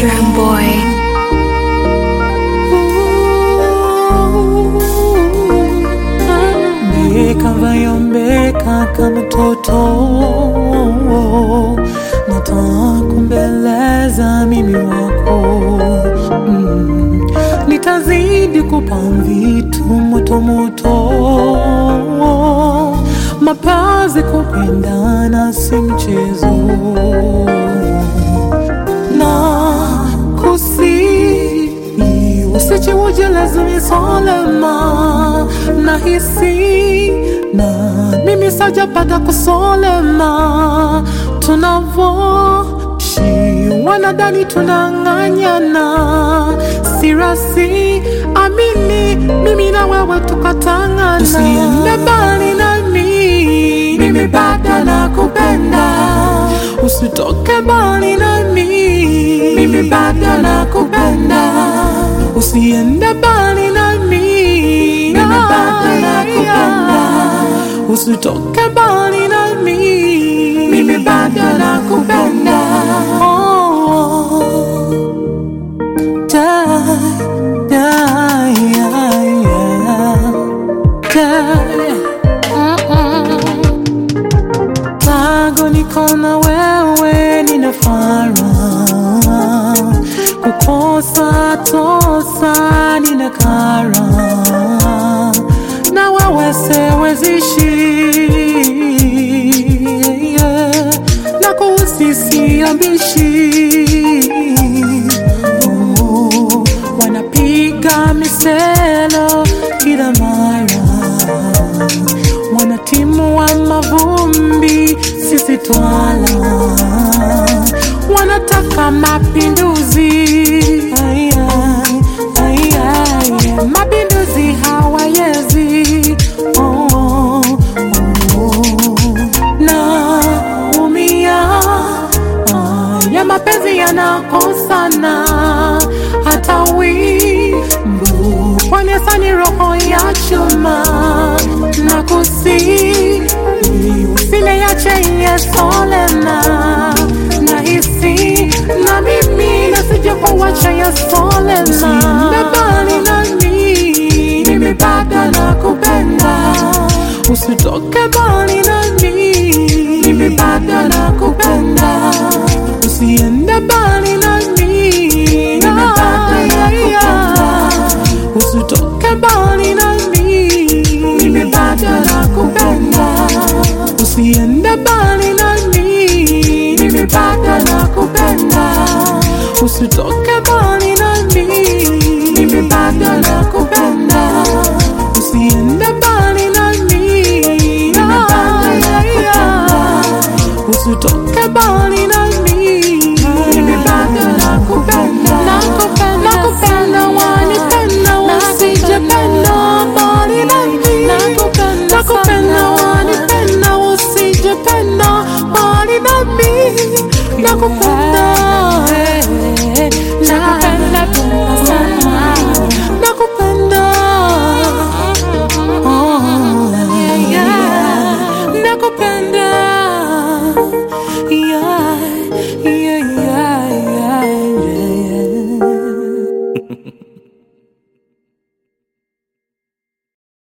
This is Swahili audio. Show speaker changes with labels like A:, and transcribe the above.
A: Drum Boy.
B: Mbeka vayombeka kama mtoto, natakumbeleza mimi wako mm. Nitazidi kupa vitu moto moto, mapazi kupendana si mchezo na kusi usichiuje lazimi solema na hisi na mimi sajapata kusolema tunavoshi wanadani tunang'anyana sirasi amini mimi na wewe tukatangana usiende mbali nami mimi bado nakupenda usitoke mbali nami mimi bado nakupenda usiende mbali nami mimi bado nakupenda usitoke mbali nami mimi bado nakupenda oh. Da, da, yeah, yeah. Da, mm-mm. Tangu niko na wewe ninafara kukosa tosa nina kara na wewe sewezishi yeah. na kuhusisi ambishi oh, wanapiga miselo kila mara wanatimu wa mavumbi sisi twala wanataka mapinduzi Ai, ai, ai, ai, mapinduzi hawayezi oh, oh, oh. naumia ya mapenzi yanakosana hata wimbu kwanesani roho ya chuma na kusi usile yache yesolena na hisi na mimi nasije kuwacha yesolena mbali nami mimi bado nakupenda usitoke mbali nami mimi bado nakupenda usiende mbali nami mimi bado nakupenda usitoke mbali nami mimi bado nakupenda usiende mbali nami mimi bado nakupenda usitoke